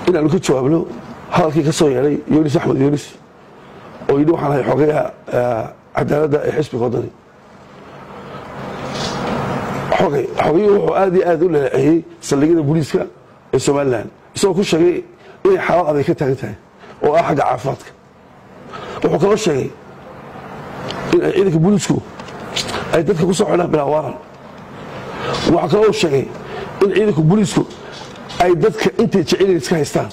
inaanu ka jawaabno hadalkii ka soo yeedhay yunis axmed yunis oo yidhi waxaan ahay xogayaha cadaaladda ee xisbiga waddani xogay xogayuu wuxuu aad iyo aad u laleeceeyey saldhigyada booliiska ee somalilan isagoo ku sheegay inay xaalad aday ka taagan tahay oo ah xagga caafimaadka wuxuu kaloo sheegay in ay ciidanka booliisku ay dadka ku soo xidhaan bilaa waaran waxaa kaloo sheegay in ciidanka booliisku ay dadka intay jeceliin iska haystaan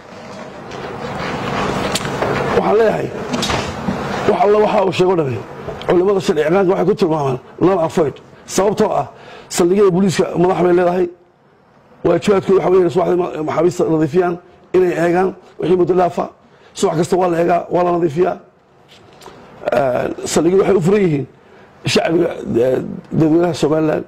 waxaan leeyahay wax alla waxa uu sheego dhame culimmada sharci ciqaanka waxay ku tilmaamaan non avoid sababtoo ah saldhigyada booliiska madax bay leedahay waajibaadkooda waxa weeye subaxdii maxaabiista nadiifiyaan inay eegaan wixii muddo dhaafa subax kasta waa la eegaa waa la nadiifiyaa saldhigyadu waxay u furan yihiin shacbiga dadweynaha somalilan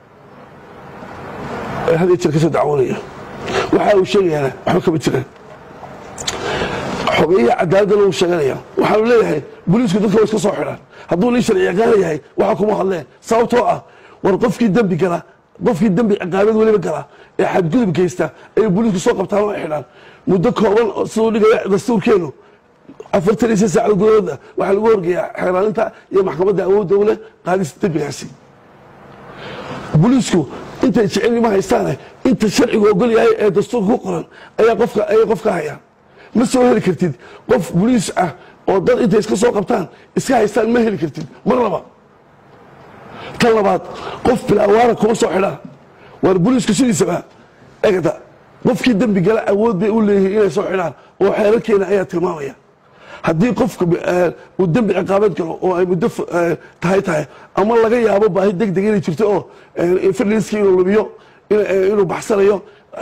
ee had iyo jeer ka soo dacwoonaya waxa uu sheegayaana waxba kama jiraan xogeyaha cadaaladana uu sheeganaya waxaanu leeyahay booliisku dadka way iska soo xidhaan hadduu nin sharci ciqaana yahay waxa kuma hadleen sababtoo ah war qofkii dembi gala qofkii dembi ciqaabad weliba gala ee xadgudub geysta ay booliisku soo qabtaan oo xidhaan muddo kooban siduu dhigaya dastuurkeenu afartan iyo shan saacad gudahooda waxaa lagu horgeeyaa xeeraalinta iyo maxkamadda awoodda u leh qaadista dembigaasi booliisku intay jecel ma haystaane inta sharcigu ogol yahay ee dastuurka ku qoran ayaa qofka ayay qof ka hayaan ma soo heli kartid qof boliis ah oo dad intay iska soo qabtaan iska haystaan ma heli kartid mar laba tan labaad qof bilaawaara kuma soo xidhaan waar boliisku sidiisaba egada qofkii dembi gala awood bay u leeyihiin inay soo xidhaan oo xeerarkeena ayaa tilmaamaya haddii qofka uu dembi ciqaabeed galo oo ay muddo tahay tahay ama laga yaabo baahi deg deg inay jirto oo firliskii inuu lumiyo inuu baxsanayo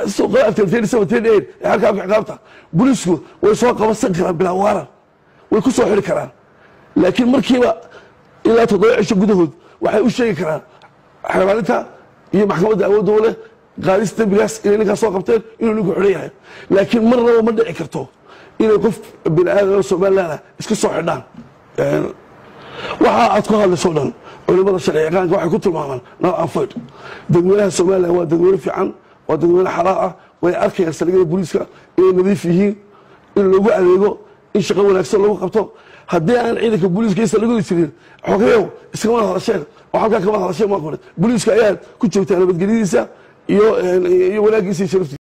halkaa ciqaabta booliisku way soo qabasan karaan bilaa waaran way ku soo xiri karaan laakiin markiiba ilaa toddoba cisho gudahood waxay u sheegi karaan xeeraalinta iyo maxkamadda awoodda u leh qaadis dembigaas inay ninkaas soo qabteen inuu ninku xidhan yahay laakiin marnaba ma dhici karto inay qof bini aadan oo somalilan ah iska soo xidhaan waxa aad ku hadlayso dhan culimada sharci ciqaanka waxay ku tilmaamaan nal anfoyd dadweynaha somalilan waa dadweyne fiican waa dadweyne xalaal ah way arkayaan saldhigyada booliiska inay nadiif yihiin in loogu adeego in shaqo wanaagsan lagu qabto haddii aan ciidanka booliiska iyo saldhigyadu jirin xogeyow iskamada hadasheen oo halkaa kamada hadasheen maa kore booliiska ayaad ku joogtaa nabadgelyadiisa iyo wanaagiisa iyo sharaftiisa